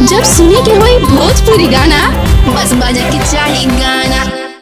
जब सुने के होई भोजपुरी गाना बस बजे के चाही गाना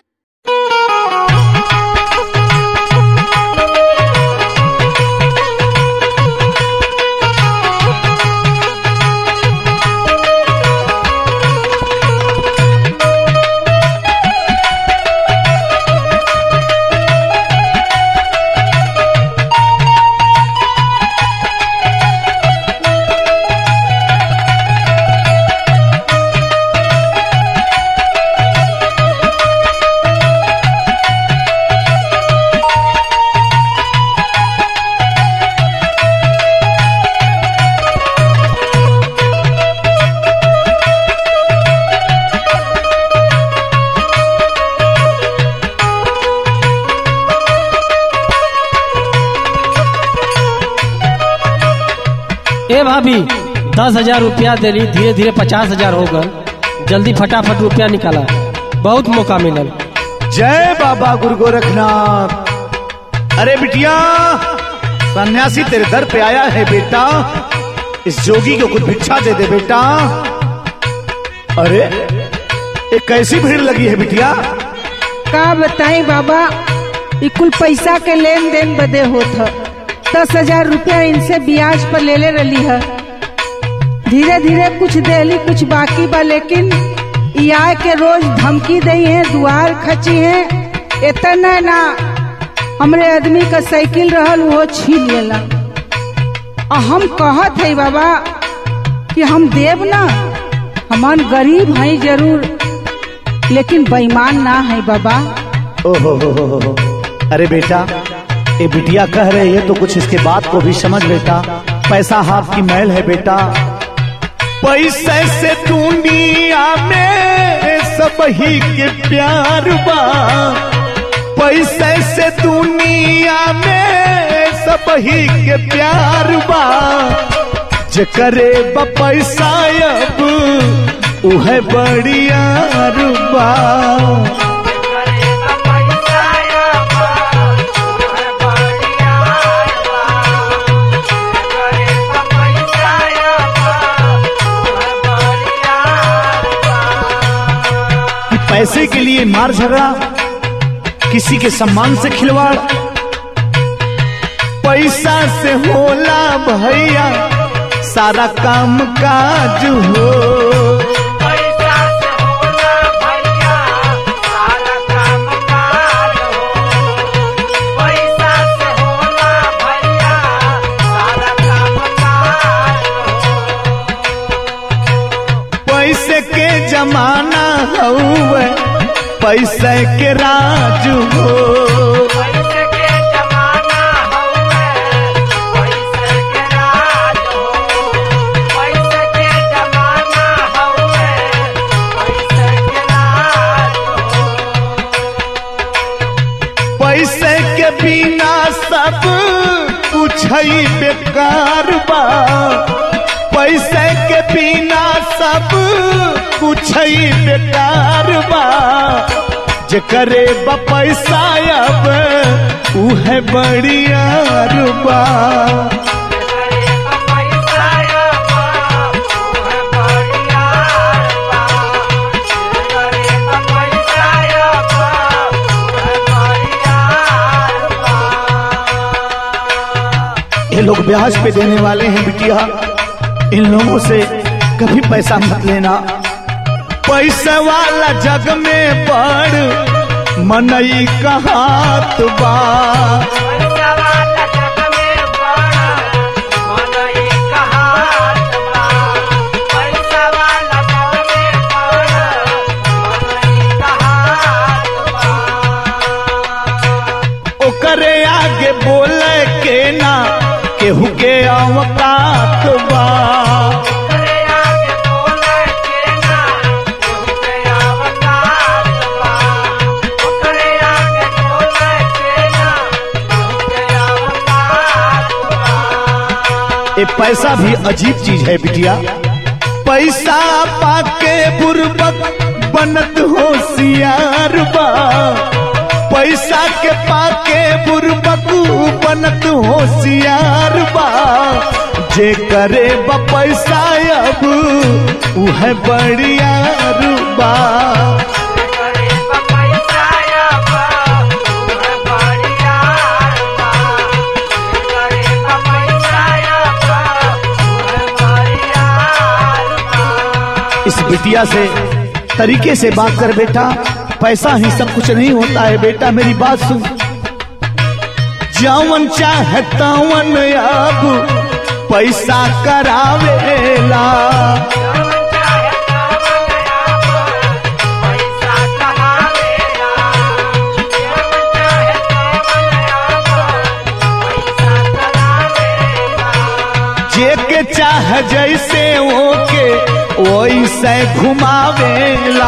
ए भाभी दस हजार रुपया देली धीरे धीरे पचास हजार हो गल जल्दी फटाफट रुपया निकाला बहुत मौका मिलल जय बाबा गुरु गोरखनाथ अरे बिटिया सन्यासी तेरे दर पे आया है बेटा इस जोगी को कुछ भिक्षा दे दे बेटा अरे ये कैसी भीड़ लगी है बिटिया का बताई बाबा ई कुल पैसा के लेन देन बदे होत ह दस हजार रुपया इनसे ब्याज पर ले ले रही है धीरे धीरे कुछ देली कुछ बाकी बा लेकिन ई आए के रोज धमकी दई है दुआर खची है इतना ना हमरे आदमी का साइकिल रहल वो छीन लेला आ हम कहत है बाबा कि हम देव ना हमान गरीब हैं जरूर लेकिन बेईमान ना है बाबा ओहो हो हो हो हो। अरे बेटा ये बिटिया कह रही है तो कुछ इसके बात को भी समझ बेटा पैसा हाथ की मैल है बेटा पैसे से दुनिया में सब ही के प्यार बा पैसे से दुनिया में सब ही के प्यार बा जे करे बा पैसा अब उहे बढ़िया बा कि पैसे के लिए मार झगड़ा किसी के सम्मान से खिलवाड़ पैसा से होला भैया सारा काम काज हो पैसे के जमाना हउए पैसे के राज हो पैसे के बिना सब कुछ ही बेकार बा पैसे के बिना सब कुछ ही बेकार बा जे करे बा पैसा अब उहे बढ़िया बा ये लोग ब्याज पे देने वाले हैं बिटिया इन लोगों से कभी पैसा मत लेना पैसे वाला जग में पड़ मनई का हाथ बा ओकरे आगे बोले के ना केहू के अवकात बा ये पैसा भी अजीब चीज है बिटिया पैसा पाके बुरबक बनत होशियार बा पैसा के पाके बुरबक बनत होशियार बा जे करे ब पैसा अब उह बढ़िया रूबा इस बिटिया से तरीके से बात कर बेटा पैसा ही सब कुछ नहीं होता है बेटा मेरी बात सुन जवन चाहे तवन अब पैसा करावेला जे के चाह जैसे ओके वैसे घुमावेला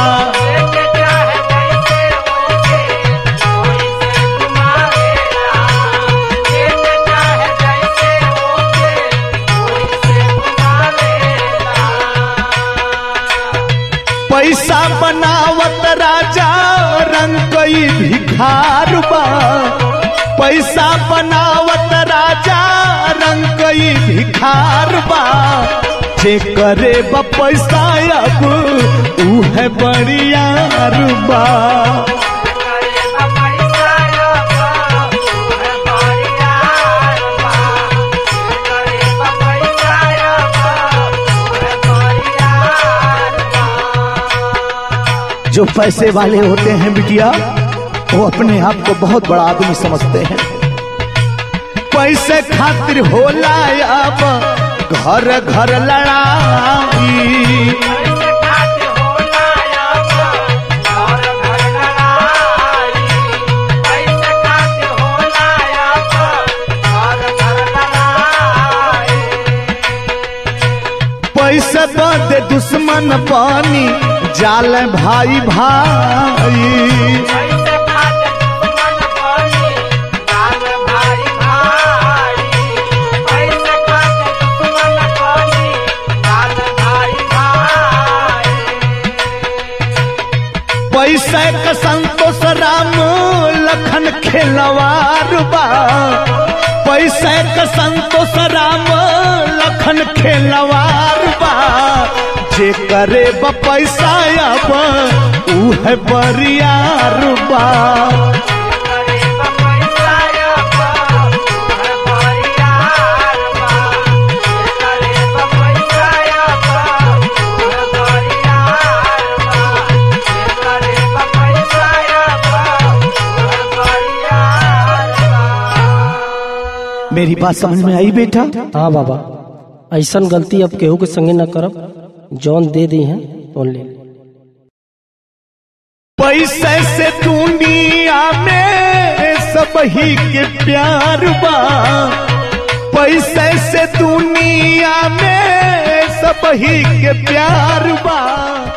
पैसा बनावत राजा रंग कई भिखार बा पैसा बनावत राजा रंग कई भिखार बा जे करे ब पैसा अब उह बढ़िया बा जो पैसे वाले होते हैं बिटिया वो अपने आप को बहुत बड़ा आदमी समझते हैं पैसे खातिर होला अब घर घर लड़ाई पैसे बदे दुश्मन पानी जाल भाई भाई पैसे का संतोष राम लखन खेलवार बा पैसे का संतोष राम लखन खेलवार बा जे करे ब पैसा अब उह बरियार बा मेरी बात समझ में आई बेटा हाँ बाबा ऐसन गलती अब केहू के संगे न करब जौन दे दी हैं तौन ले ली। पैसे से दुनिया में सब ही के प्यार बा पैसे से दुनिया में सब ही के प्यार बा